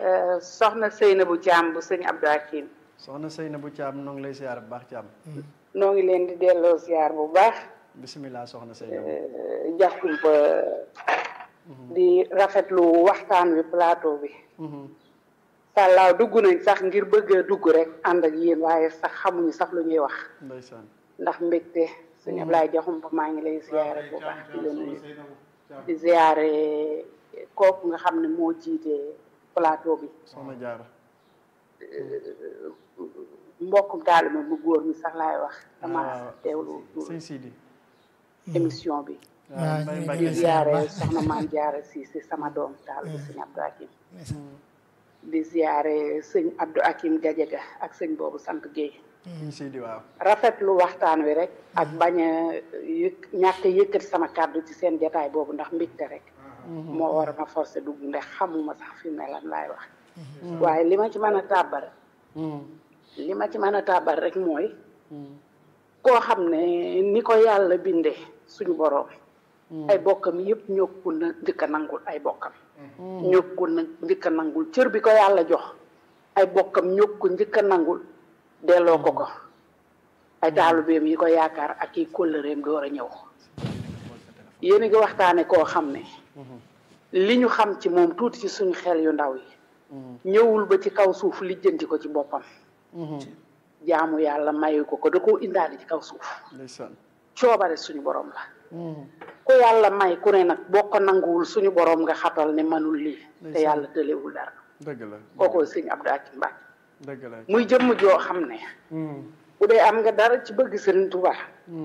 soxna Seynabou Thiam bu sëñ Abdou Hakim soxna Seynabou Thiam noo ngi lay siyaar bu baax Thiam. noo ngi leen di delloo ziar bu baax bisimilah soxna Seynabou. jaxum ba di rafetlu waxtaan wi plateau bi sàllaaw dugg nañ sax ngir bëgg a dugg rek ànd ak yéen waaye sax xamuñu sax lu ñuy wax ndeysaan. ndax mbégte sëñ Ablaye jaxum ba maa ngi lay ziare bu baax di la nuyu di ziare kooku nga xam ne moo jiite plateau bi soxna Jaara. mbokkum taalibe bu góor mi sax laay wax dama waaw. teewlu sëñ Sidi. émission bi waaw Mbaye ñu Mbacke di ngi ziare baax. soxna maam jaara si si sama doom taal bi sëñ Abdou Hakim di ziare sëñ Abdou Hakim Gadiaga ak sëñ boobu sant Guèye sëñ Sidi waaw. rafetlu waxtaan wi rek ak bañ a yëkk ñàkk a yëkkati sama kàddu ci seen jataay boobu ndax mbégte rek moo war a ma forcé dugg ndax xamuma sax fi mu ne lan laay wax waaye li ma ci mën a tàbbal li ma ci mën a tàbbal rek mooy koo xam ne ni ko yàlla bindee suñu boroom ay bokkam yëpp ñokku na njëkk a nangul ay bokkam ñokku na njëkk a nangul cër bi ko yàlla jox ay bokkam ñokku njëkk a nangul delloo ko ko ay taalubeem yi ko yaakaar ak yi kóllëreem door a ñëw yéen a ngi waxtaane koo xam ne li ñu xam ci moom tuuti ci suñu xel yu ndaw yi ñëwul ba ci kaw suuf lijjanti ko ci boppam jaamu yàlla mayu ko ko da koo indaale ci kaw suuf ndeysaan. coobare suñu borom la ku yàlla may ku ne nag boo ko nanguwul suñu borom nga xatal ne manul lii te Ndeysaan. yàlla tëlewul dara dëgg la. kookoo sëñ Abdou Hakim Mbacke dëgg la. muy jëmm joo xam ne bu dee am nga dara ci bëgg Sëriñ Tuubaa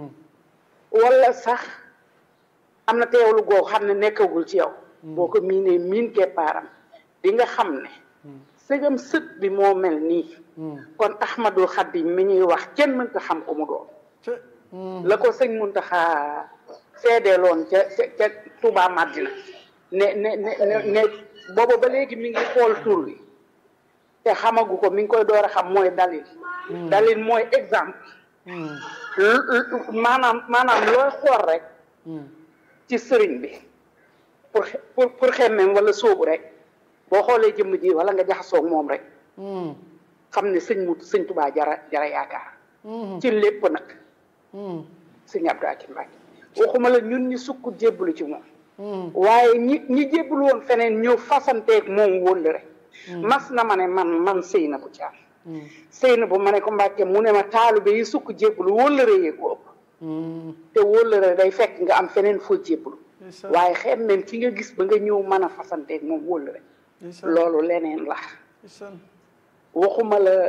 wala sax am na teewlu goo xam ne nekkagul ci yow boo ko miinee miin keppaaram di nga xam ne sëgam sët bi moo mel nii kon Ahmadul Xadim mi ñuy wax kenn mënta xam ko mu doon te. la ko sëñ Muntaxa seedeeloon ca ca ca Touba Madina ne ne ne ne ne booba ba léegi mi ngi xool tur wi te xamagu ko mi ngi koy door a xam mooy dalil dalil mooy exemple lu- lu- maanaam maanaam looy xool rek ci sëriñ bi pour xe- pour pour xemmem wala sóobu rek boo xoolee jëmm ji wala nga jaxasoog moom rek xam ne sëñ mu sëñ Touba jara jara yaakaar ci lépp nag sëñ Abdou Hakim Mbacke waxuma la ñun ñi sukk jébbalu ci moom waaye ñi ñi jébbalu woon feneen ñëw fasanteeg moom wóolu rek mas na ma ne man man sëy na bu caam sëy na bu ma ne ko Mbacke mu ne ma taalibe yi sukk jébbalu wóllëre yee ko ëpp te wóllëre day fekk nga am feneen foo jébbalu ndeysaan. waaye xem même ki nga gis ba nga ñëw mën a fasanteeg moom wóllëre ndeysaan. loolu leneen la ndeysaan. waxuma la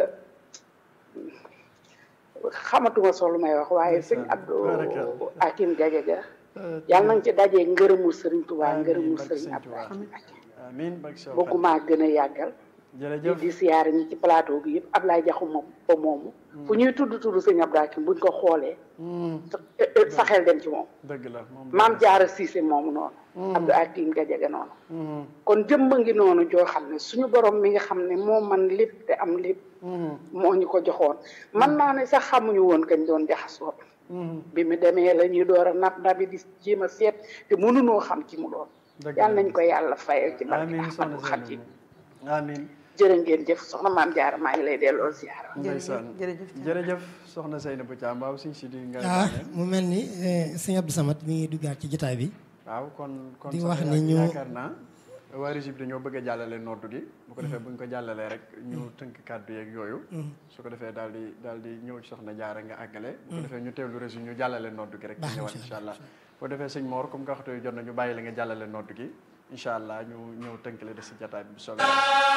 xamatuma soo lu may wax waaye sëñ Ndeysaan. Abdou Barakallah. Hakim Gadiaga Euh, yàlla nañ ci dajee ngërëmul sëriñ Tuubaa Amiin, ngërëmul barke sëriñ Sëriñ Abdou Tuubaa. Hakim Mbacke amiin barke Cheikh bëgguma gën a yàggal di jërëjëf. di siyaare ñi ci plateau bi yëpp Ablaye Jaxuma ba moomu fu ñuy tudd tudd sëñ Abdou Hakim buñ ko xoolee sa xel dem ci moom dëgg la moom. maam Jaara Siise moomu noonu Abdou Hakim Gadiaga noonu kon jëmba ngi noonu joo xam ne suñu borom mi nga xam ne moo man lépp te am lépp moo ñu ko joxoon man naa ne sax xamuñu woon kañ doon jaxasoo bi mu demee la ñuy door a nab nabi di jéem a seet te mënunoo xam ci mu doon Dëgg yàlla la. nañ ko yàlla fayal ci barke amiin soxna Ahmadou Khadim Seynabou. amiin. jërë ngeen jëf soxna maam Jaara maa ngi lay delloo ziyaara ndeysaan jërëjëf jërëjëf soxna Seynabou Thiam waaw sëñ Sidi nga ah daaneel. mu mel ni eh, sëñ Abdou Samad mi ngi duggaat ci jotaay bi waaw kon kon Di sax wax yaa- ni ñu- yaakaar naa waa Régib dañoo bëgg a jàllale noddu gi bu ko defee bu ñu ko jàllalee rek ñu tënk kàddu yeeg yooyu su ko defee daal di daal di ñëw ci soxna jaara nga àggale bu ko defee ñu teewlu Régib ñu jàllale noddu gi rek ñu Baax na, ñëwaat incha incha allah bu ko defee sëñ Mor comme nga waxtu jot na ñu bàyyi la nga jàllale noddu gi incha allah ñu ñëw tënk la des si jataay bi bu soobee